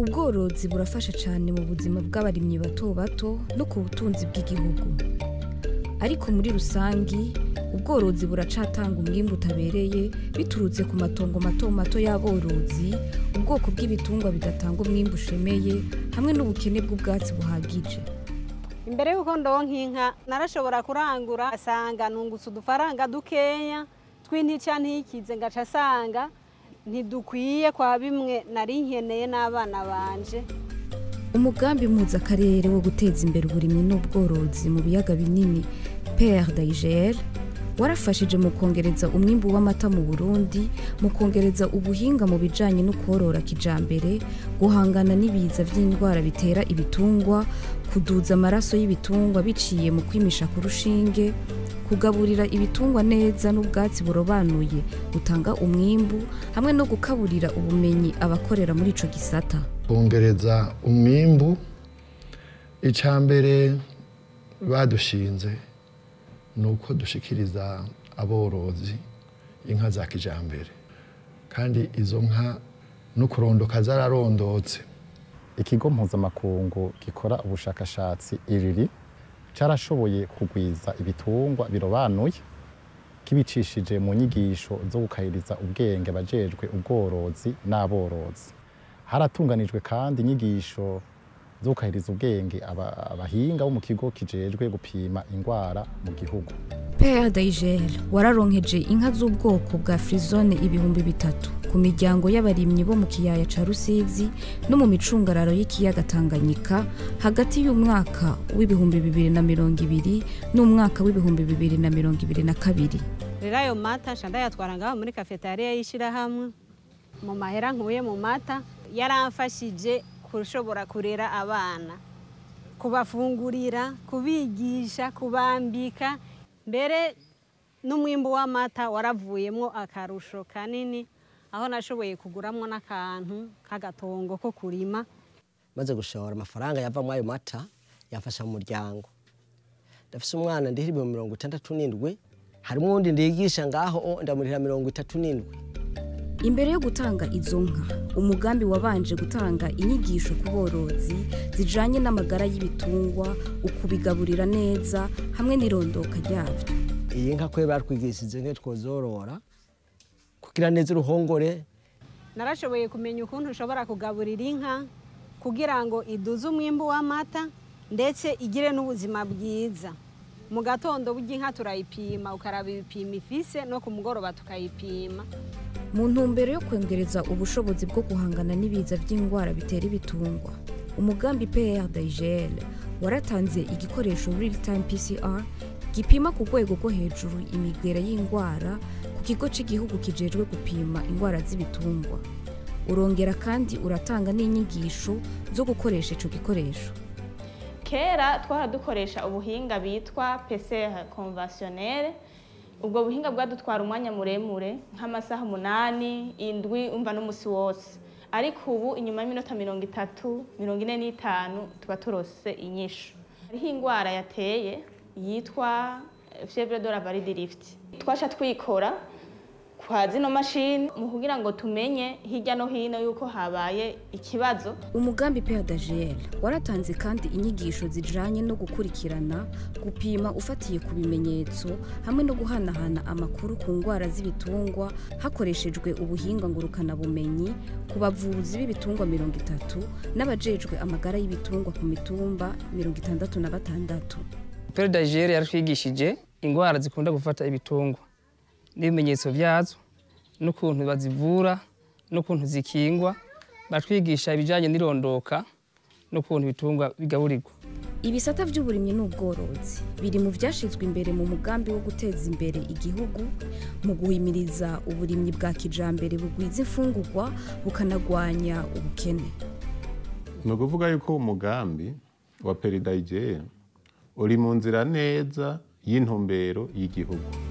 ubworozi burafasha cyane mu buzima bw'abarimyi bato bato no ku butunzi bw'igihugu ariko muri rusangi ubworozi buracatanga umwimbu utabereye biturutse ku matongo mato mato y'aborozi ubwoko bw'ibitungwa bidatanga umwimbu ushemeye hamwe n'ubukene bw'ubwatsi buhagije imbere y'uko ndonka inka narashobora kurangura asanga nungutse udufaranga dukeya tw'intica ntikize ngaca asanga ntidukwiye kwa bimwe nari nkeneye n'abana banje umugambi mpuzakarere wo guteza imbere uburimyi n'ubworozi mu biyaga binini pr daigr warafashije mu kongereza umwimbu w'amata mu burundi mu kongereza ubuhinga mu bijanye no korora kijambere guhangana n'ibiza vy'indwara bitera ibitungwa kuduza amaraso y'ibitungwa biciye mu kwimisha ku rushinge kugaburira ibitungwa neza n'ubwatsi burobanuye butanga umwimbu hamwe no gukaburira ubumenyi abakorera muri ico gisata kongereza umwimbu icya mbere badushinze ni uko dushikiriza aborozi inka za kijambere kandi izo nka no kurondoka zararondotse ikigo mpuzamakungu gikora ubushakashatsi iriri carashoboye kugwiza ibitungwa birobanuye kibicishije mu nyigisho zo gukahiriza ubwenge abajejwe ubworozi n'aborozi haratunganijwe kandi inyigisho zo gukahiriza ubwenge aba- abahinga bo mu kigo kijejwe gupima ingwara mu gihugu pr daigr wararonkeje inka z'ubwoko bwa frizone ibihumbi bitatu ku miryango y'abarimyi bo mu kiyaya ca rusizi no mu micungararo y'ikiyaga tanganyika hagati y'umwaka w'ibihumbi bibiri na mirongo ibiri n'umwaka w'ibihumbi bibiri na mirongo ibiri na kabiri rero ayo mata nca ndayatwara ngaho muri kafetariya y'ishyirahamwe mu mahera nkuye mu mata yaramfashije kushobora kurera abana kubafungurira kubigisha kubambika mbere n'umwimbu w'amata waravuyemo akarusho kanini aho nashoboye kuguramwo n'akantu k'agatongo ko kurima maze gushora amafaranga yava muri ayo mata yafasha mu muryango ndafise umwana ndihira ibihumbi mirongo itandatu n'indwi harimo uwundi ndigisha ngaho o, ndamurihira mirongo itatu n'indwi imbere yo gutanga izo nka umugambi wabanje gutanga inyigisho ku borozi zijanye n'amagara y'ibitungwa ukubigaburira neza hamwe n'irondoka ryavyo iyi nka kwe batwigishije nke twozorora kugira neza uruhongore narashoboye kumenya ukuntu ushobora kugaburira inka kugira ngo iduze umwimbu w'amata ndetse igire n'ubuzima bwiza mu gatondo burya inka turayipima ukaraba ibipimo ifise no ku mugoroba tukayipima mu ntumbero yo kongereza ubushobozi bwo guhangana n'ibiza by'indwara bitera ibitungwa umugambi pr daigl waratanze igikoresho real time pcr gipima ku rwego rwo hejuru imigera y'indwara ku kigo cy'igihugu kijejwe gupima indwara z'ibitungwa urongera kandi uratanga n'inyigisho zo gukoresha ico gikoresho kera twara dukoresha ubuhinga bitwa PCR conventionnel ubwo buhinga bwadutwara umwanya muremure nk'amasaha umunani indwi umva n'umusi wose ariko ubu inyuma y'iminota mirongo itatu mirongo ine n'itanu tuba turose inyishu hariho indwara yateye yitwa fievre de la valide lift twasha twikora kwa zino mashini mu kugira ngo tumenye hirya no hino yuko habaye ikibazo umugambi PADGL waratanze kandi inyigisho zijanye no gukurikirana gupima ufatiye ku bimenyetso hamwe no guhanahana amakuru ku ndwara z'ibitungwa hakoreshejwe ubuhinga ngurukana bumenyi ku bavuzi b'ibitungwa mirongo itatu n'abajejwe amagara y'ibitungwa ku mitumba mirongo itandatu na batandatu peridagere yaratwigishije indwara zikunda gufata ibitungwa n'ibimenyetso byazo n'ukuntu bazivura n'ukuntu zikingwa batwigisha ibijyanye n'irondoka n'ukuntu ibitungwa bigaburirwa ibisata by'uburimyi n'ubworozi biri mu byashyizwe imbere mu mugambi wo guteza imbere igihugu mu guhimiriza uburimyi bwa kijambere bugwiza imfungurwa bukanagwanya ubukene ni ukuvuga yuko umugambi wa peridayigere uri mu nzira neza y'intumbero y'igihugu